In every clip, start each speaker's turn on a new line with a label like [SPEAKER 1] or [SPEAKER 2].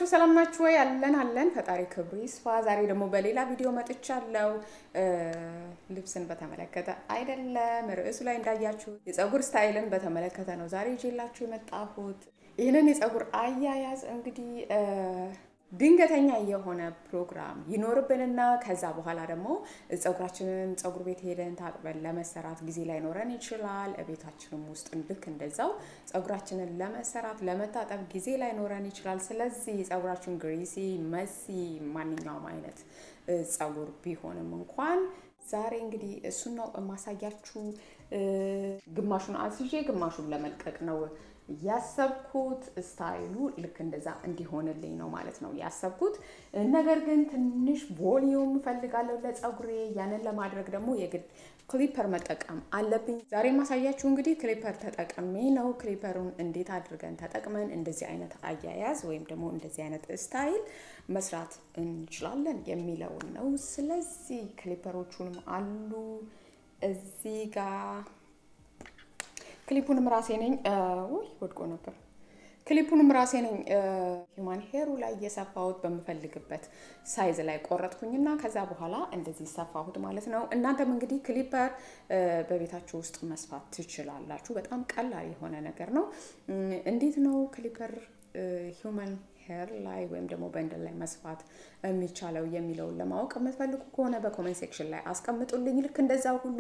[SPEAKER 1] ናችሁ? ሰላም ናችሁ ወይ? አለን አለን። ፈጣሪ ክብሩ ይስፋ። ዛሬ ደግሞ በሌላ ቪዲዮ መጥቻለሁ። ልብስን በተመለከተ አይደለም፣ ርዕሱ ላይ እንዳያችሁ የፀጉር ስታይልን በተመለከተ ነው ዛሬ ይዤላችሁ የመጣሁት። ይህንን የፀጉር አያያዝ እንግዲህ ድንገተኛ የሆነ ፕሮግራም ይኖርብንና ከዛ በኋላ ደግሞ ፀጉራችንን ፀጉር ቤት ሄደን ታጥበን ለመሰራት ጊዜ ላይኖረን ይችላል። ቤታችንም ውስጥ ልክ እንደዛው ፀጉራችንን ለመሰራት ለመታጠብ ጊዜ ላይኖረን ይችላል። ስለዚህ ፀጉራችን ግሪሲ፣ መሲ ማንኛውም አይነት ፀጉር ቢሆንም እንኳን ዛሬ እንግዲህ እሱን ነው የማሳያችሁ። ግማሹን አስይዤ ግማሹን ለመልቀቅ ነው ያሰብኩት ስታይሉ ልክ እንደዛ እንዲሆንልኝ ነው ማለት ነው ያሰብኩት። ነገር ግን ትንሽ ቮሊዩም እፈልጋለሁ ለፀጉሬ። ያንን ለማድረግ ደግሞ የግድ ክሊፐር መጠቀም አለብኝ። ዛሬ ማሳያችሁ እንግዲህ ክሊፐር ተጠቅሜ ነው። ክሊፐሩን እንዴት አድርገን ተጠቅመን እንደዚህ አይነት አያያዝ ወይም ደግሞ እንደዚህ አይነት ስታይል መስራት እንችላለን የሚለውን ነው። ስለዚህ ክሊፐሮቹንም አሉ እዚህ ጋር ክሊፑንም ራሴ ነኝ። ውይ ወድቆ ነበር። ክሊፑንም ራሴ ነኝ ሂውማን ሄሩ ላይ እየሰፋሁት በምፈልግበት ሳይዝ ላይ ቆረጥኩኝና ከዛ በኋላ እንደዚህ ሰፋሁት ማለት ነው። እናንተም እንግዲህ ክሊፐር በቤታችሁ ውስጥ መስፋት ትችላላችሁ። በጣም ቀላል የሆነ ነገር ነው። እንዴት ነው ክሊፐር ሂውማን ሄር ላይ ወይም ደግሞ በንድል ላይ መስፋት የሚቻለው የሚለውን ለማወቅ የምትፈልጉ ከሆነ በኮሜንት ሴክሽን ላይ አስቀምጡልኝ። ልክ እንደዛ ሁሉ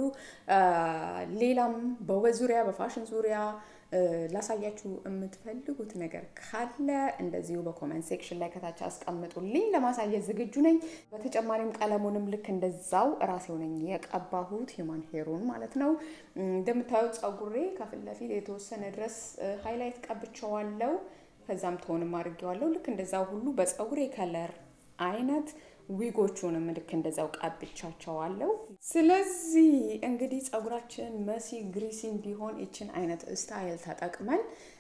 [SPEAKER 1] ሌላም በውበት ዙሪያ በፋሽን ዙሪያ ላሳያችሁ የምትፈልጉት ነገር ካለ እንደዚሁ በኮሜንት ሴክሽን ላይ ከታች አስቀምጡልኝ። ለማሳየት ዝግጁ ነኝ። በተጨማሪም ቀለሙንም ልክ እንደዛው ራሴው ነኝ የቀባሁት ሂውማን ሄሩን ማለት ነው። እንደምታዩት ፀጉሬ ከፊት ለፊት የተወሰነ ድረስ ሃይላይት ቀብቸዋለው። ከዛም ትሆንም አድርጌዋለሁ። ልክ እንደዛው ሁሉ በፀጉሬ ከለር አይነት ዊጎቹንም ልክ እንደዛው ቀብቻቸዋለሁ። ስለዚህ እንግዲህ ፀጉራችን መሲ ግሪሲ እንዲሆን ይችን አይነት ስታይል ተጠቅመን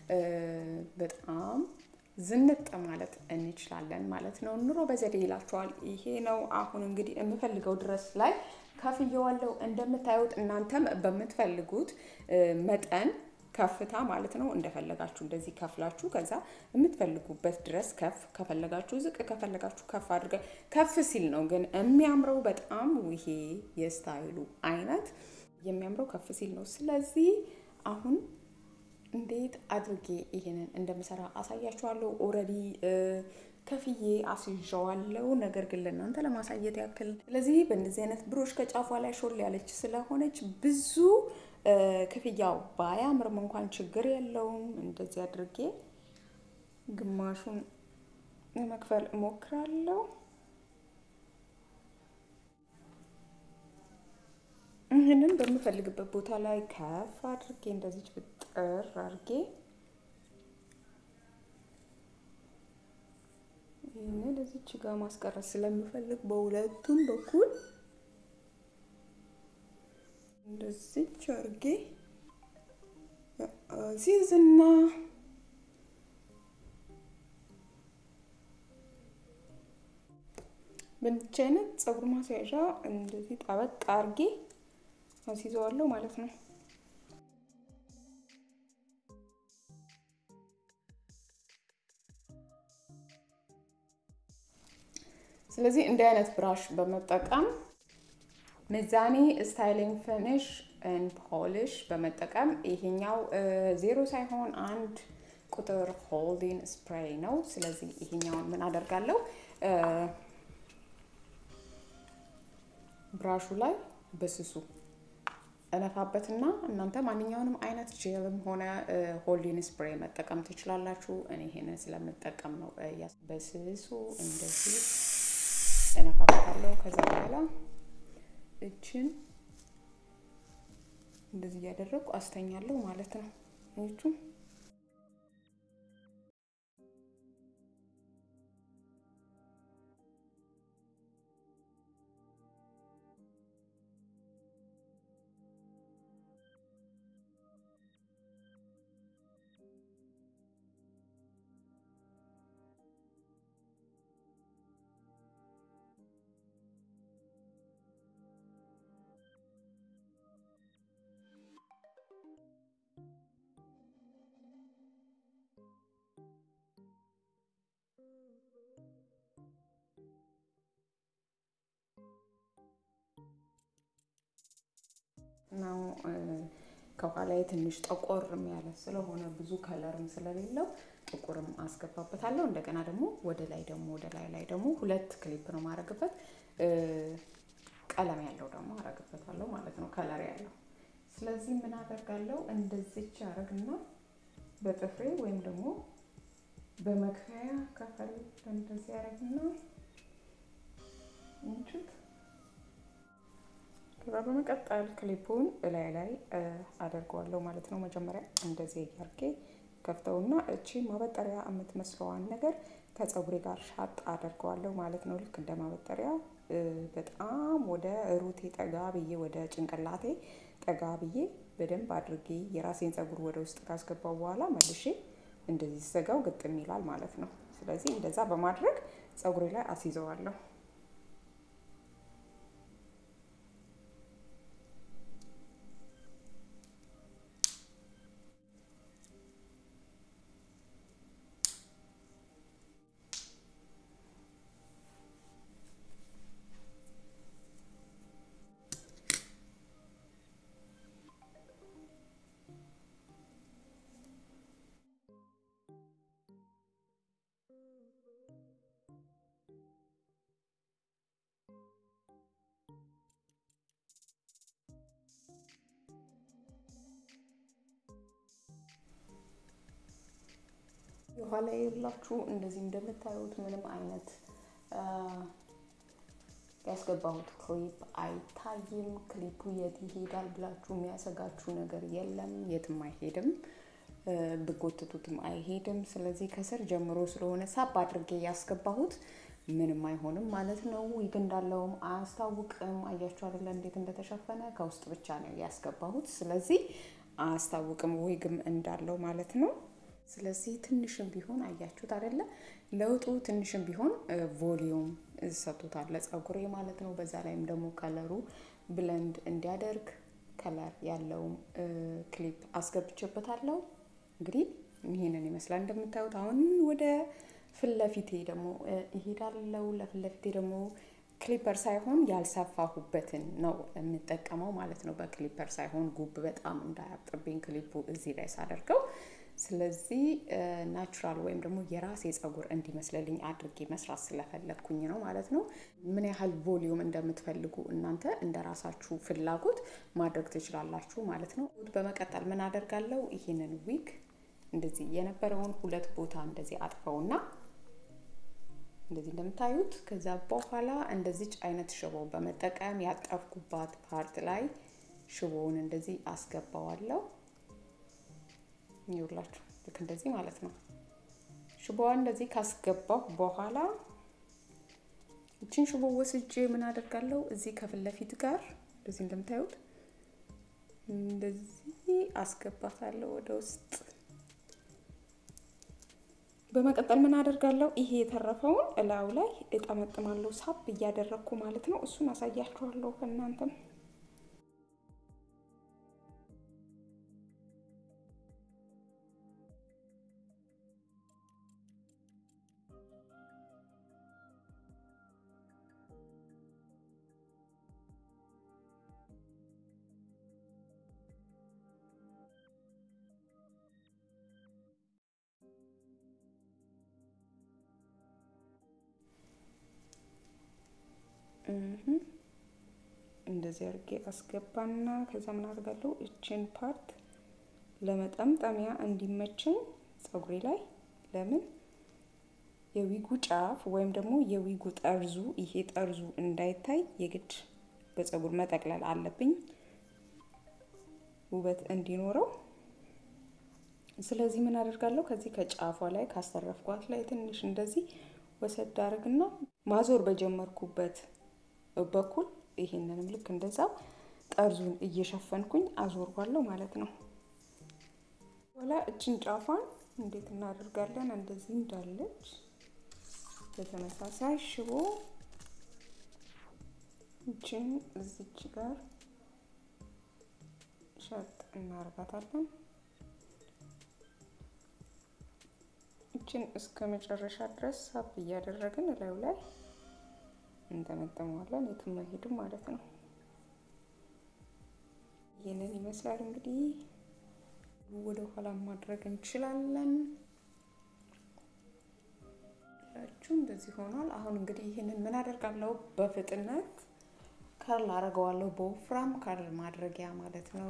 [SPEAKER 1] በጣም ዝንጥ ማለት እንችላለን ማለት ነው። ኑሮ በዘዴ ይላቸዋል። ይሄ ነው አሁን እንግዲህ የምፈልገው ድረስ ላይ ከፍየዋለሁ። እንደምታዩት እናንተም በምትፈልጉት መጠን ከፍታ ማለት ነው። እንደፈለጋችሁ እንደዚህ ከፍላችሁ ከዛ የምትፈልጉበት ድረስ ከፍ ከፈለጋችሁ ዝቅ ከፈለጋችሁ ከፍ አድርገ ከፍ ሲል ነው ግን የሚያምረው በጣም ይሄ የስታይሉ አይነት የሚያምረው ከፍ ሲል ነው። ስለዚህ አሁን እንዴት አድርጌ ይሄንን እንደምሰራ አሳያችኋለሁ። ኦልሬዲ ከፍዬ አስይዣዋለሁ። ነገር ግን ለእናንተ ለማሳየት ያክል ስለዚህ በእንደዚህ አይነት ብሮሽ ከጫፏ ላይ ሾል ያለች ስለሆነች ብዙ ክፍያው ባያምርም እንኳን ችግር የለውም። እንደዚህ አድርጌ ግማሹን ለመክፈል እሞክራለሁ። ይህንን በምፈልግበት ቦታ ላይ ከፍ አድርጌ እንደዚች ብጥር አድርጌ ይህንን እዚች ጋር ማስቀረት ስለምፈልግ በሁለቱም በኩል እንደዚች አርጌ ሲዝና በእንዲች አይነት ፀጉር ማስያዣ እንደዚህ ጠበቅ አርጌ አስይዘዋለሁ ማለት ነው። ስለዚህ እንዲህ አይነት ብራሽ በመጠቀም ሚዛኒ ስታይሊንግ ፊኒሽ ኤንድ ፖሊሽ በመጠቀም ይሄኛው ዜሮ ሳይሆን አንድ ቁጥር ሆልዲንግ ስፕሬይ ነው። ስለዚህ ይሄኛውን ምን አደርጋለሁ ብራሹ ላይ በስሱ እነፋበትና እናንተ ማንኛውንም አይነት ጄልም ሆነ ሆልዲንግ ስፕሬይ መጠቀም ትችላላችሁ። እኔ ይሄንን ስለምጠቀም ነው በስሱ እንደዚህ እነፋበታለሁ። ከዛ በኋላ እችን እንደዚህ እያደረጉ አስተኛለሁ ማለት ነው። እቹ ነው ከኋላ ትንሽ ጠቆርም ያለ ስለሆነ ብዙ ከለርም ስለሌለው ጥቁርም አስገባበታለሁ። እንደገና ደግሞ ወደ ላይ ደግሞ ወደ ላይ ላይ ደግሞ ሁለት ክሊፕ ነው ማድረግበት። ቀለም ያለው ደግሞ አረግበታለሁ ማለት ነው፣ ከለር ያለው። ስለዚህ ምን አደርጋለሁ እንደዚች አረግና በጥፍሬ ወይም ደግሞ በመክፈያ ከፈል እንደዚህ አረግና እንችት ከዛ በመቀጠል ክሊፑን እላይ ላይ አደርገዋለሁ ማለት ነው። መጀመሪያ እንደዚህ እያርጌ ከፍተውና እቺ ማበጠሪያ የምትመስለዋን ነገር ከፀጉሬ ጋር ሻጥ አደርገዋለሁ ማለት ነው። ልክ እንደ ማበጠሪያ በጣም ወደ ሩቴ ጠጋ ብዬ ወደ ጭንቅላቴ ጠጋ ብዬ በደንብ አድርጌ የራሴን ፀጉር ወደ ውስጥ ካስገባው በኋላ መልሼ እንደዚህ ስዘጋው ግጥም ይላል ማለት ነው። ስለዚህ እንደዛ በማድረግ ፀጉሬ ላይ አስይዘዋለሁ። የኋላ የላችሁ እንደዚህ እንደምታዩት ምንም አይነት ያስገባሁት ክሊፕ አይታይም። ክሊፑ የት ይሄዳል ብላችሁ የሚያሰጋችሁ ነገር የለም። የትም አይሄድም፣ ብጎትቱትም አይሄድም። ስለዚህ ከስር ጀምሮ ስለሆነ ሳብ አድርጌ ያስገባሁት ምንም አይሆንም ማለት ነው። ዊግ እንዳለውም አያስታውቅም። አያችሁ አይደለ እንዴት እንደተሸፈነ ከውስጥ ብቻ ነው ያስገባሁት። ስለዚህ አያስታውቅም ዊግም እንዳለው ማለት ነው። ስለዚህ ትንሽም ቢሆን አያችሁት አይደለ ለውጡ ትንሽም ቢሆን ቮሊዩም ሰጥቶታል ለፀጉሬ ማለት ነው። በዛ ላይም ደግሞ ከለሩ ብለንድ እንዲያደርግ ከለር ያለውም ክሊፕ አስገብቼበታለሁ። እንግዲህ ይህንን ይመስላል እንደምታዩት። አሁን ወደ ፊት ለፊቴ ደግሞ ይሄዳለው። ለፊት ለፊቴ ደግሞ ክሊፐር ሳይሆን ያልሰፋሁበትን ነው የምጠቀመው ማለት ነው። በክሊፐር ሳይሆን ጉብ በጣም እንዳያብጥብኝ ክሊፑ እዚህ ላይ ሳደርገው ስለዚህ ናቹራል ወይም ደግሞ የራሴ ፀጉር እንዲመስልልኝ አድርጌ መስራት ስለፈለግኩኝ ነው ማለት ነው። ምን ያህል ቮሊዩም እንደምትፈልጉ እናንተ እንደ ራሳችሁ ፍላጎት ማድረግ ትችላላችሁ ማለት ነው። በመቀጠል ምን አደርጋለሁ? ይህንን ዊግ እንደዚህ የነበረውን ሁለት ቦታ እንደዚህ አጥፈውና እንደዚህ እንደምታዩት ከዛ በኋላ እንደዚች አይነት ሽቦ በመጠቀም ያጠፍኩባት ፓርት ላይ ሽቦውን እንደዚህ አስገባዋለሁ። ይውላችሁ ልክ እንደዚህ ማለት ነው። ሽቦዋን እንደዚህ ካስገባሁ በኋላ እችን ሽቦ ወስጄ ምን አደርጋለሁ እዚህ ከፊት ለፊት ጋር እንደዚህ እንደምታዩት እንደዚህ አስገባታለሁ ወደ ውስጥ። በመቀጠል ምን አደርጋለሁ ይሄ የተረፈውን እላዩ ላይ እጠመጥማለሁ፣ ሳብ እያደረግኩ ማለት ነው። እሱን አሳያችኋለሁ ከእናንተም እንደዚህ አድርጌ አስገባና ከዛ ምን አድርጋለሁ እችን ፓርት ለመጠምጠሚያ እንዲመቸኝ ፀጉሬ ላይ ለምን የዊጉ ጫፍ ወይም ደግሞ የዊጉ ጠርዙ ይሄ ጠርዙ እንዳይታይ የግድ በፀጉር መጠቅለል አለብኝ ውበት እንዲኖረው። ስለዚህ ምን አደርጋለሁ ከዚህ ከጫፏ ላይ ካስተረፍኳት ላይ ትንሽ እንደዚህ ወሰድ አድርግና ማዞር በጀመርኩበት በኩል ይሄንንም ልክ እንደዛው ጠርዙን እየሸፈንኩኝ አዞርኳለሁ ማለት ነው። በኋላ እችን ጫፏን እንዴት እናደርጋለን? እንደዚህ እንዳለች በተመሳሳይ ሽቦ እችን እዚች ጋር ሸጥ እናደርጋታለን። እችን እስከ መጨረሻ ድረስ ሳብ እያደረግን እላዩ ላይ እንጠመጠመዋለን። የትም አይሄድም ማለት ነው። ይህንን ይመስላል እንግዲህ ወደ ኋላ ማድረግ እንችላለን። ላችሁ እንደዚህ ሆኗል። አሁን እንግዲህ ይህንን ምን አደርጋለሁ? በፍጥነት ከርል አደርገዋለሁ። በወፍራም ከርል ማድረጊያ ማለት ነው።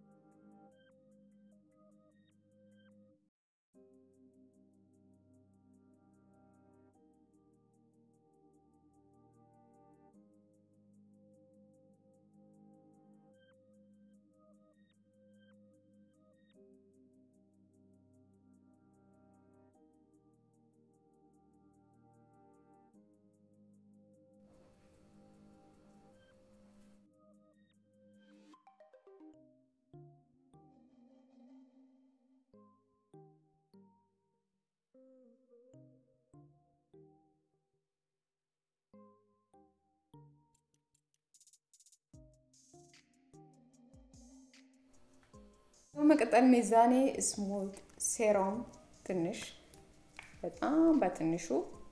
[SPEAKER 1] በመቀጠል ሚዛኔ ስሙዝ ሴሮም ትንሽ በጣም በትንሹ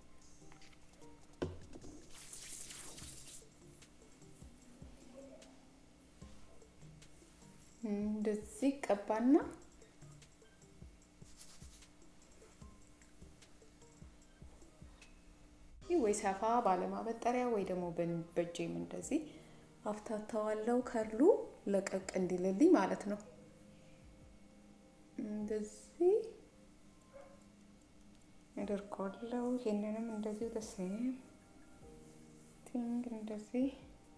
[SPEAKER 1] እንደዚህ ቀባና ወይ ሰፋ ባለማበጠሪያ ወይ ደግሞ በእጄም እንደዚህ አፍታታዋለው ከርሉ ለቀቅ እንዲልልኝ ማለት ነው። እንደዚህ አደርገዋለሁ። ይሄንንም እንደዚሁ ደሴም ቲንግ እንደዚህ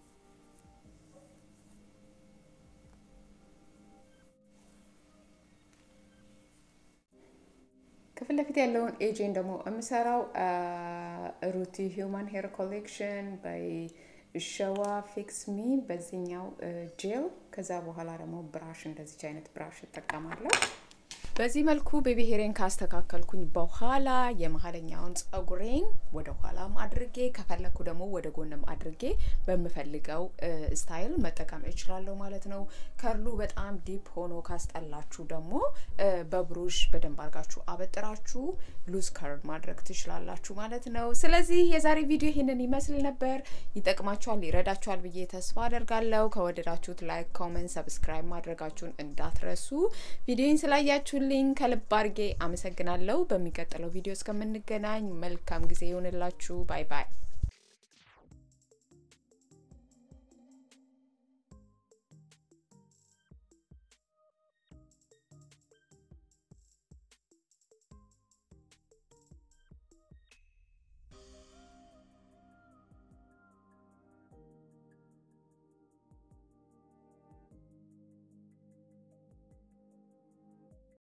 [SPEAKER 1] ከፊት ለፊት ያለውን ኤጄን ደግሞ የምሰራው ሩቲ ሂውማን ሄር ኮሌክሽን ባይ ሸዋ ፊክስ ሚ በዚህኛው ጄል። ከዛ በኋላ ደግሞ ብራሽ እንደዚች አይነት ብራሽ እጠቀማለሁ። በዚህ መልኩ ቤቢ ሄሬን ካስተካከልኩኝ በኋላ የመሀለኛውን ጸጉሬን ወደ ኋላም አድርጌ ከፈለኩ ደግሞ ወደ ጎንም አድርጌ በምፈልገው ስታይል መጠቀም እችላለሁ ማለት ነው። ከርሉ በጣም ዲፕ ሆኖ ካስጠላችሁ ደግሞ በብሩሽ በደንብ አድርጋችሁ አበጥራችሁ ሉዝ ከርል ማድረግ ትችላላችሁ ማለት ነው። ስለዚህ የዛሬ ቪዲዮ ይህንን ይመስል ነበር። ይጠቅማችኋል፣ ይረዳችኋል ብዬ ተስፋ አደርጋለሁ። ከወደዳችሁት ላይክ፣ ኮመንት፣ ሰብስክራይብ ማድረጋችሁን እንዳትረሱ። ቪዲዮን ስላያችሁ ልኝ ከልብ አድርጌ አመሰግናለሁ። በሚቀጥለው ቪዲዮ እስከምንገናኝ መልካም ጊዜ ይሆንላችሁ። ባይ ባይ።